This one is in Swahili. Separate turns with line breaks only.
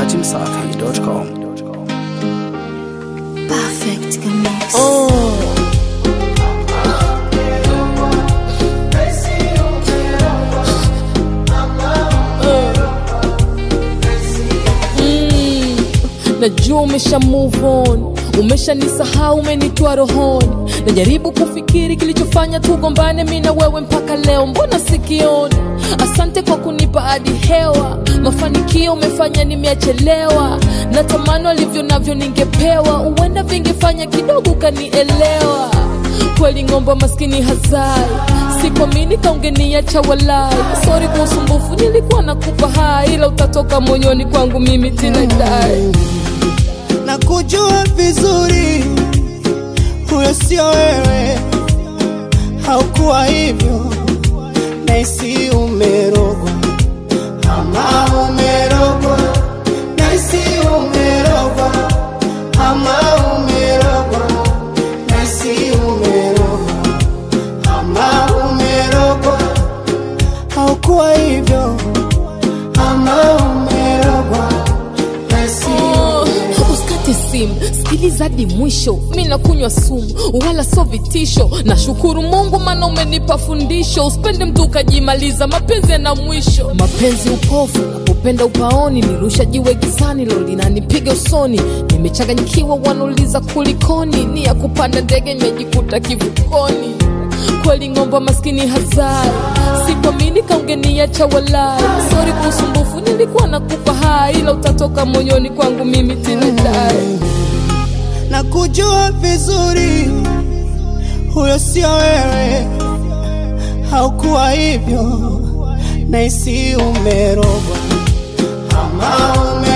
dachimsafi.com.
Perfect Mix.
najua umesha move on umeshanisahau umenitwa rohoni najaribu kufikiri kilichofanya tugombane mi na wewe mpaka leo mbona sikioni asante kwa kunipa hadi hewa mafanikio umefanya nimeachelewa natamani walivyo navyo ningepewa huenda vingefanya kidogo ukanielewa kweli ng'omba maskini hazai sikuamini kaungeniacha walai sori kwa usumbufu nilikuwa nakupa hai ila utatoka moyoni kwangu mimi tinadai
na kujua vizuri huyo sio wewe, haukuwa hivyo, naisi umerogwa ama umerogwa, naisi umerogwa ama umerogwa, naisi umerogwa ama umerogwa, haukuwa hivyo ama umerogwa, naisi
Oh, usikate simu sikiliza hadi mwisho mi nakunywa sumu wala so vitisho nashukuru mungu maana umenipa fundisho usipende mtu ukajimaliza mapenzi yana mwisho mapenzi upofu napopenda upaoni nirusha jiwe gizani lo linanipiga usoni nimechanganyikiwa wanauliza kulikoni ni ya kupanda ndege nimejikuta kivukoni kweli ng'omba maskini hazai sikuamini kaungeniacha walai sori kwa usumbufu nilikuwa nakupa hai ila utatoka moyoni kwangu mimi tinadai
na kujua vizuri huyo sio wewe, haukuwa hivyo, naisi umerogwa ama ume